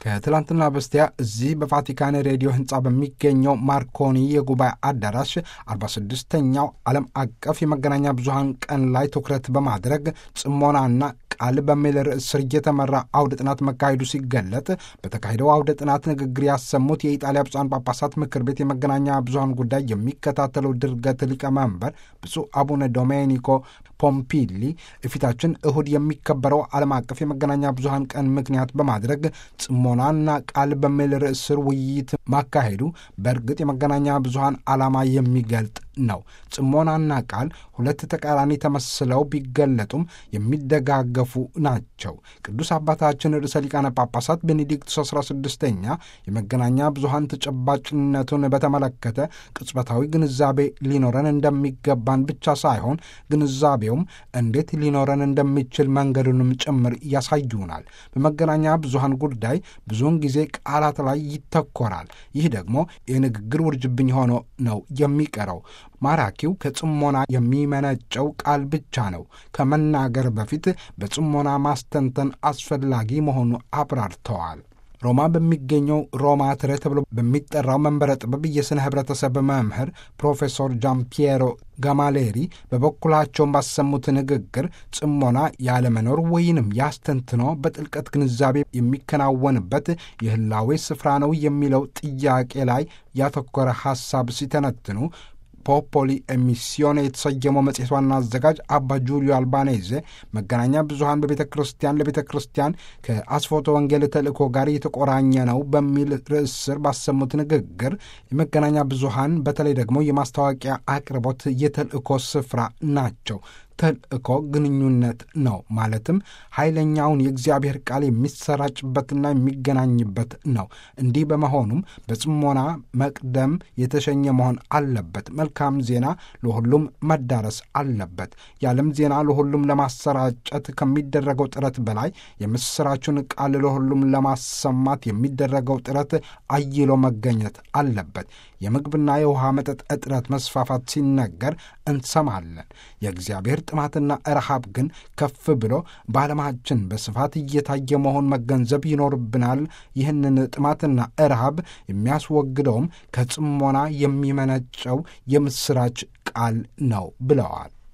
ከትላንትና በስቲያ እዚህ በቫቲካን ሬዲዮ ህንፃ በሚገኘው ማርኮኒ የጉባኤ አዳራሽ 46ኛው ዓለም አቀፍ የመገናኛ ብዙሃን ቀን ላይ ትኩረት በማድረግ ጽሞናና ቃል በሚል ርዕስ ስር እየተመራ አውደ ጥናት መካሄዱ ሲገለጥ በተካሄደው አውደ ጥናት ንግግር ያሰሙት የኢጣሊያ ብፁዓን ጳጳሳት ምክር ቤት የመገናኛ ብዙሃን ጉዳይ የሚከታተለው ድርገት ሊቀመንበር ብፁዕ አቡነ ዶሜኒኮ ፖምፒሊ የፊታችን እሁድ የሚከበረው ዓለም አቀፍ የመገናኛ ብዙሃን ቀን ምክንያት በማድረግ ጽሞናና ቃል በሚል ርዕስ ስር ውይይት ማካሄዱ በእርግጥ የመገናኛ ብዙሃን ዓላማ የሚገልጥ ነው። ጽሞናና ቃል ሁለት ተቃራኒ ተመስለው ቢገለጡም የሚደጋገፉ ናቸው። ቅዱስ አባታችን ርዕሰ ሊቃነ ጳጳሳት ቤኔዲክቱስ 16ኛ የመገናኛ ብዙሃን ተጨባጭነቱን በተመለከተ ቅጽበታዊ ግንዛቤ ሊኖረን እንደሚገባን ብቻ ሳይሆን ግንዛቤውም እንዴት ሊኖረን እንደሚችል መንገዱንም ጭምር ያሳዩናል። በመገናኛ ብዙሃን ጉዳይ ብዙውን ጊዜ ቃላት ላይ ይተኮራል። ይህ ደግሞ የንግግር ውርጅብኝ ሆኖ ነው የሚቀረው። ማራኪው ከጽሞና የሚመነጨው ቃል ብቻ ነው። ከመናገር በፊት በጽሞና ማስተንተን አስፈላጊ መሆኑ አብራርተዋል። ሮማ በሚገኘው ሮማ ትሬ ተብሎ በሚጠራው መንበረ ጥበብ የሥነ ኅብረተሰብ መምህር ፕሮፌሰር ጃምፒየሮ ጋማሌሪ በበኩላቸውን ባሰሙት ንግግር ጽሞና ያለመኖር ወይንም ያስተንትኖ በጥልቀት ግንዛቤ የሚከናወንበት የህላዌ ስፍራ ነው የሚለው ጥያቄ ላይ ያተኮረ ሐሳብ ሲተነትኑ ፖፖሊ ኤሚሲዮን የተሰየመው መጽሔት ዋና አዘጋጅ አባ ጁሊዮ አልባኔዜ መገናኛ ብዙሃን በቤተ ክርስቲያን ለቤተ ክርስቲያን ከአስፎቶ ወንጌል ተልእኮ ጋር የተቆራኘ ነው በሚል ርዕስ ስር ባሰሙት ንግግር የመገናኛ ብዙሃን በተለይ ደግሞ የማስታወቂያ አቅርቦት የተልእኮ ስፍራ ናቸው። ተልእኮ ግንኙነት ነው። ማለትም ኃይለኛውን የእግዚአብሔር ቃል የሚሰራጭበትና የሚገናኝበት ነው። እንዲህ በመሆኑም በጽሞና መቅደም የተሸኘ መሆን አለበት። መልካም ዜና ለሁሉም መዳረስ አለበት። የዓለም ዜና ለሁሉም ለማሰራጨት ከሚደረገው ጥረት በላይ የምስራቹን ቃል ለሁሉም ለማሰማት የሚደረገው ጥረት አይሎ መገኘት አለበት። የምግብና የውሃ መጠጥ እጥረት መስፋፋት ሲነገር እንሰማለን። የእግዚአብሔር ጥማትና ረሃብ ግን ከፍ ብሎ በዓለማችን በስፋት እየታየ መሆን መገንዘብ ይኖርብናል። ይህንን ጥማትና ረሃብ የሚያስወግደውም ከጽሞና የሚመነጨው የምስራች ቃል ነው ብለዋል።